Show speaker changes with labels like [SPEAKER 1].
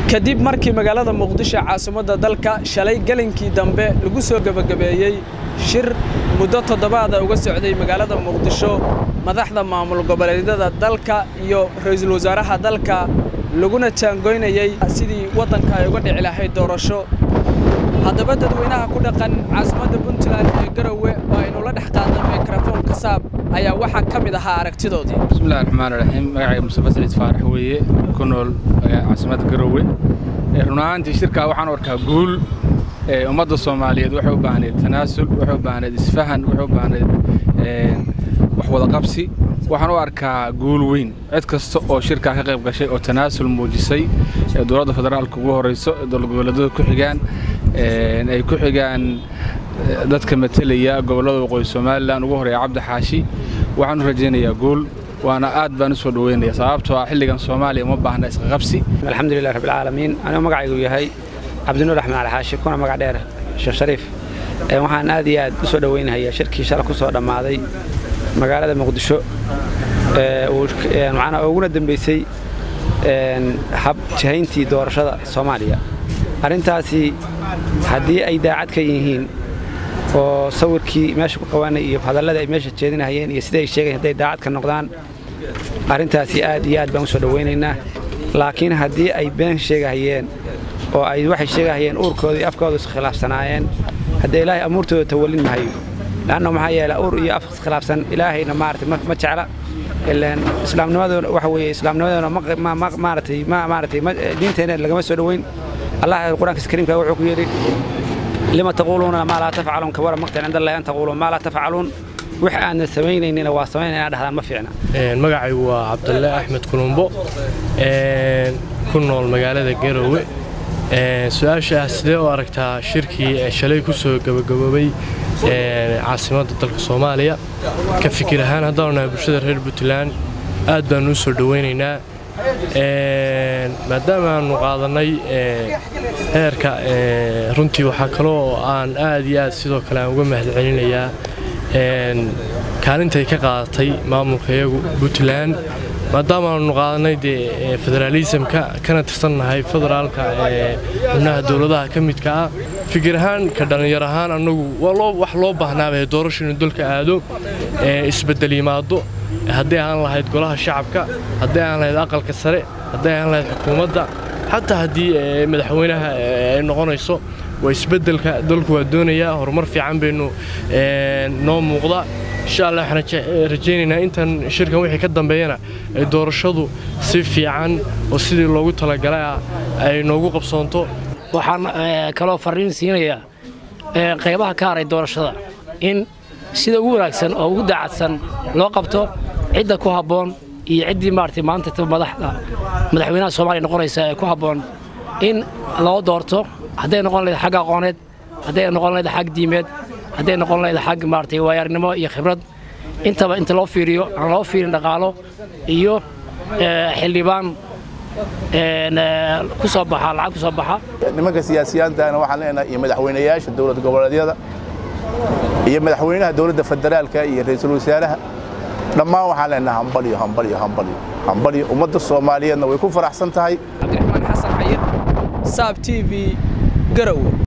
[SPEAKER 1] kadib markii magaalada muqdisho caasimadda dalka shalay gelinkii dambe lagu soo gebagabeeyey shir muddo toddobaada uga socday magaalada muqdisho madaxda maamul goboleedyada dalka iyo ra'iisul wasaaraha dalka laguna jaangoynayey sidii waddanka ay uga dhici lahayd doorasho haddaba dadweynaha ku dhaqan caasimadda puntland ee garowe oo aynu la dhex qaadna mikrofon kasaab ayaa waxaa ka mid ahaa aragtidoodii
[SPEAKER 2] bismillahi raxmaan raxiim magacayga mustafa saliid faarax weeye ku nool caasimadda garowe run ahaantii shirkaa waxaan u arkaa guul ummadda soomaaliyeed waxay u baahneed tanaasul waxay u baahneed isfahan waxay u baahneed wax wada qabsi waxaan u arkaa guul weyn cid kasta oo shirkaa ka qayb gashay oo tanaasul muujisay ee dowladda federaalka ugu horrayso ee dowlad goboleedyada ku xigaan ay ku xigaan dadka matelaya gobollada waqooyi somalilan ugu horreeya cabdi xaashi waxaan u rajaynayaa guul waana aad baan u soo dhoweynaya sababtoo ah xilligan soomaaliya uma baahna isqa qabsi
[SPEAKER 3] alxamdulilah rabbilcaalamiin anigoo magacaygu yahay cabdinuur axmed alxaashi kuna magac dheer sheekh shariif waxaan aad iyo aad u soo dhoweynayaa shirkii shala ku soo dhammaaday magaalada muqdisho macnaa uguna dambaysay hab jahayntii doorashada soomaaliya arrintaasi haddii ay daacad ka yihiin oo sawirkii meesha ku qabanay iyo hadalladii ay meesha jeedinahayeen iyo sidai ay sheegayen hadday daacad ka noqdaan arrintaasi aad iyo aad baan u soo dhowaynaynaa laakiin haddii ay been sheegahayeen oo ay waxay sheegahayeen uurkooda iyo afkooda iskhilaafsanaayeen haddee ilaahay amuurtooda tawallin mahayo leanna maxaa yeele uur iyo af iskhilaafsan ilaahayna maaragtay ma jecla ilaan islaamnimaduna waxa weeye islaamnimaduna maaragtay maaragtay diinteenna lagama soo dhoweyn allah qur-aankiisa kariimka wuxuu ku yidhi lima taquuluuna maa laa tafcaluun kabara maqtan cinda allahi an taquuluun maa laa tafcaluun wix aanna samaynaynina waa samaynayna dhahdaan ma fiicna
[SPEAKER 4] magacaygu waa cabdalle axmed kulumbo ku nool magaalada garowe su-aashaah sidee u aragtaa shirkii shalay ku soo gabagaboobay caasimadda dalka soomaaliya ka fikir ahaan haddaanu nahay bulshada reer puntland aad baannu u soo dhowaynaynaa maadaama aannu qaadannay heerka runtii waxaa kaloo aan aad iyo aad sidoo kale aan uga mahadcelinayaa kaalintay ka qaadatay maamulka iyagu puntland maadaama aanu qaadannay dee federaalisamka kana tirsannahay federaalka xubnaha dowladaha ka midka ah fikir ahaan ka dhallinyar ahaan annagu wax loo baahnaaba doorasho inuu dalka aado isbeddel yimaado hadday aan lahayd golaha shacabka hadday aan lahayd aqalka sare hadday aan lahayd xukuumadda xataa haddii madaxweynaha ay noqonayso waa isbeddelka dalku waa doonayaa horumar fiican baynu noo muuqda insha allah waxaan rajaynaynaa intan shirkan wixii ka dambeeyana ay doorashadu si fiican oo sidii loogu talagalay ah ay noogu qabsoonto
[SPEAKER 5] waxaan kaloo farriin siinayaa qaybaha ka haray doorashada in sida ugu wanaagsan oo ugu daacadsan loo qabto cidda ku habboon iyo ciddii maaragtay maanta madaxda madaxweynaha soomaaliya noqonaysa ee ku habboon in loo doorto hadday noqon lahayd xag aqooneed hadday noqon lahayd xag diimeed hadday noqon lahayd xag maaragtay waayaarnimo iyo khibrad intaba inta loo fiiriyo aan loo fiirin dhaqaalo iyo xildhibaan ku soo baxa lacag ku soo baxa
[SPEAKER 6] nimanka siyaasiyaantaana waxaan leenahay iyo madaxweynayaasha dowlad goboleedyada iyo madaxweynaha dowladda federaalka iyo ra'iisul wasaaraha dhammaan waxaan leenahay hambalyo hambalyo hambalyo hambalyo ummadda soomaaliyeedna way ku faraxsan tahay
[SPEAKER 1] cabdiraxmaan xasan xayir saab t v garowe